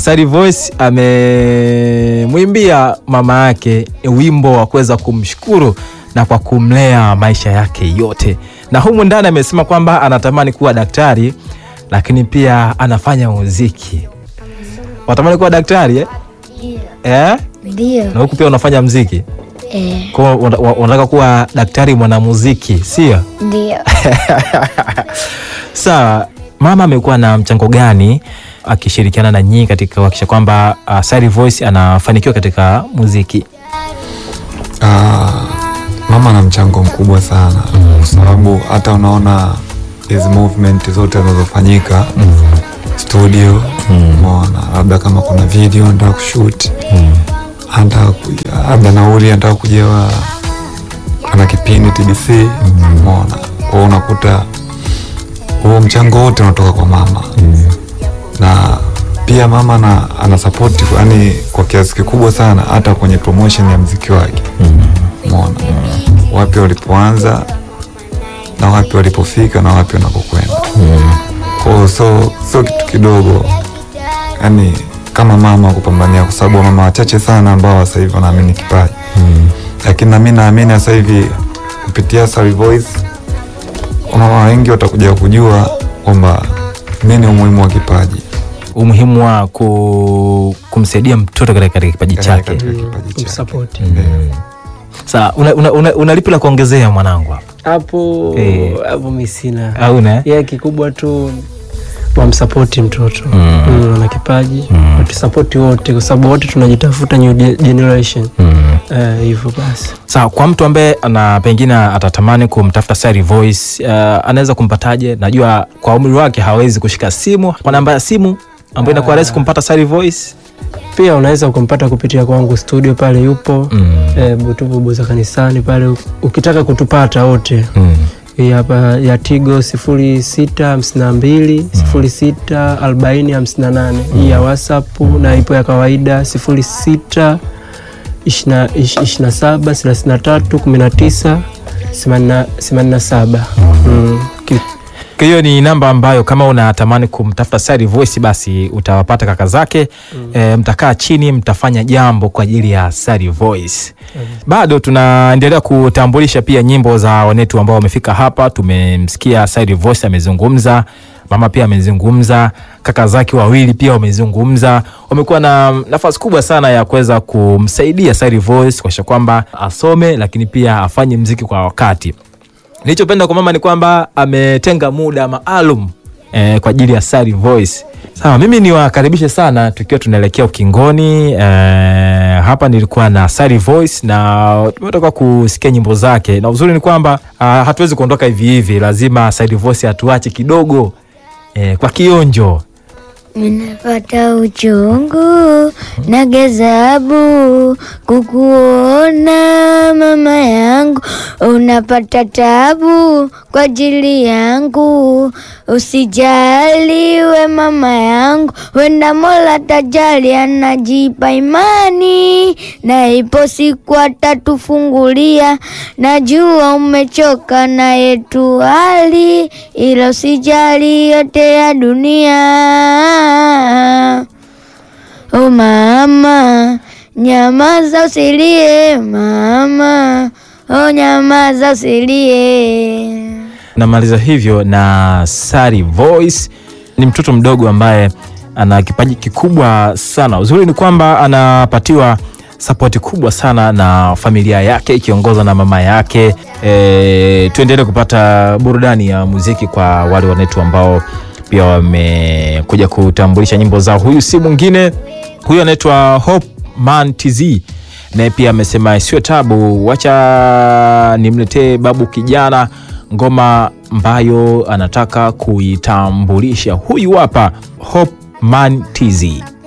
Sari Voice amemwimbia mama yake wimbo wa kuweza kumshukuru na kwa kumlea maisha yake yote, na humu ndani amesema kwamba anatamani kuwa daktari, lakini pia anafanya muziki. Watamani kuwa daktari eh? Eh? Ndio. Na huku pia unafanya muziki, Eh, kwa hiyo una- una- unataka kuwa daktari mwanamuziki, sio? ndio. Sawa, mama amekuwa na mchango gani akishirikiana na nyinyi katika kuhakikisha kwamba uh, Sari Voice anafanikiwa katika muziki? Ah, mama ana mchango mkubwa sana kwa sababu hata unaona hizi movement zote zinazofanyika studio, umeona labda kama kuna video anataka kushoot, anataka ku- labda nauli anataka kujewa, ana kipindi TBC, umeona kwao, unakuta huo mchango wote unatoka kwa mama na pia mama na, ana support yani kwa kiasi kikubwa sana hata kwenye promotion ya mziki wake umeona wapi walipoanza na wapi walipofika na wapi wanakokwenda kwao so sio kitu kidogo yani kama mama kupambania kwa sababu mama wachache sana ambao sasa hivi wanaamini kipaji lakini nami naamini sasa hivi kupitia Sari Voice wamama wengi watakuja kujua kwamba nini umuhimu wa kipaji Umuhimu wa ku, kumsaidia mtoto katika katika kipaji chake. katika kipaji chake. Kumsupport. Sawa, una, una, una, una lipi la kuongezea mwanangu hapa? hapo Eh. hapo mi sina Hauna eh? ya kikubwa tu wamsapoti mtoto Mm. Mm, ana kipaji watusapoti wote kwa sababu wote tunajitafuta new ge- generation Mm. Eh, hivyo basi Sawa, kwa mtu ambaye ana pengine atatamani kumtafuta Sari Voice uh, anaweza kumpataje? Najua kwa umri wake hawezi kushika simu, kwa namba ya simu ambayo inakuwa rahisi kumpata Sari Voice. pia unaweza ukampata kupitia kwangu studio pale yupo Mm. eh, butubu buza kanisani pale ukitaka kutupata wote Mm. hii hapa ya tigo sifuri sita hamsini na mbili sifuri sita arobaini hamsini na nane hii ya whatsapp na ipo ya kawaida sifuri sita ishirini na saba thelathini na tatu kumi na tisa themanini na saba Mm, ki- Kwa hiyo ni namba ambayo kama unatamani kumtafuta Sari Voice basi utawapata kaka zake e, mtakaa chini mtafanya jambo kwa ajili ya Sari Voice. Bado tunaendelea kutambulisha pia nyimbo za wanetu ambao wamefika hapa. Tumemsikia Sari Voice amezungumza, mama pia amezungumza, kaka zake wawili pia wamezungumza. Wamekuwa na nafasi kubwa sana ya kuweza kumsaidia Sari Voice kuhakikisha kwamba asome, lakini pia afanye mziki kwa wakati. Nilichopenda kwa mama ni kwamba ametenga muda maalum eh, kwa ajili ya Sari Voice. Sawa, mimi niwakaribishe sana tukiwa tunaelekea ukingoni. Eh, hapa nilikuwa na Sari Voice na tumetoka kusikia nyimbo zake, na uzuri ni kwamba ah, hatuwezi kuondoka hivi hivi, lazima Sari Voice atuache kidogo eh, kwa kionjo. Ninapata uchungu na gazabu kukuona mama yangu, unapata tabu kwa ajili yangu. Usijali we mama yangu, wenda Mola tajali anajipa imani, na ipo siku atatufungulia. Najua umechoka na yetu hali, ila usijali yote ya dunia. O mama, nyamaza usilie mama, o nyamaza usilie. Namaliza hivyo na Sari Voice. Ni mtoto mdogo ambaye ana kipaji kikubwa sana. Uzuri ni kwamba anapatiwa sapoti kubwa sana na familia yake ikiongozwa na mama yake. E, tuendelee kupata burudani ya muziki kwa wale wanetu ambao pia wamekuja kutambulisha nyimbo zao. Huyu si mwingine, huyu anaitwa Hope Man TZ naye pia amesema isiwe tabu, wacha nimletee babu kijana ngoma ambayo anataka kuitambulisha. Huyu hapa Hope Man TZ.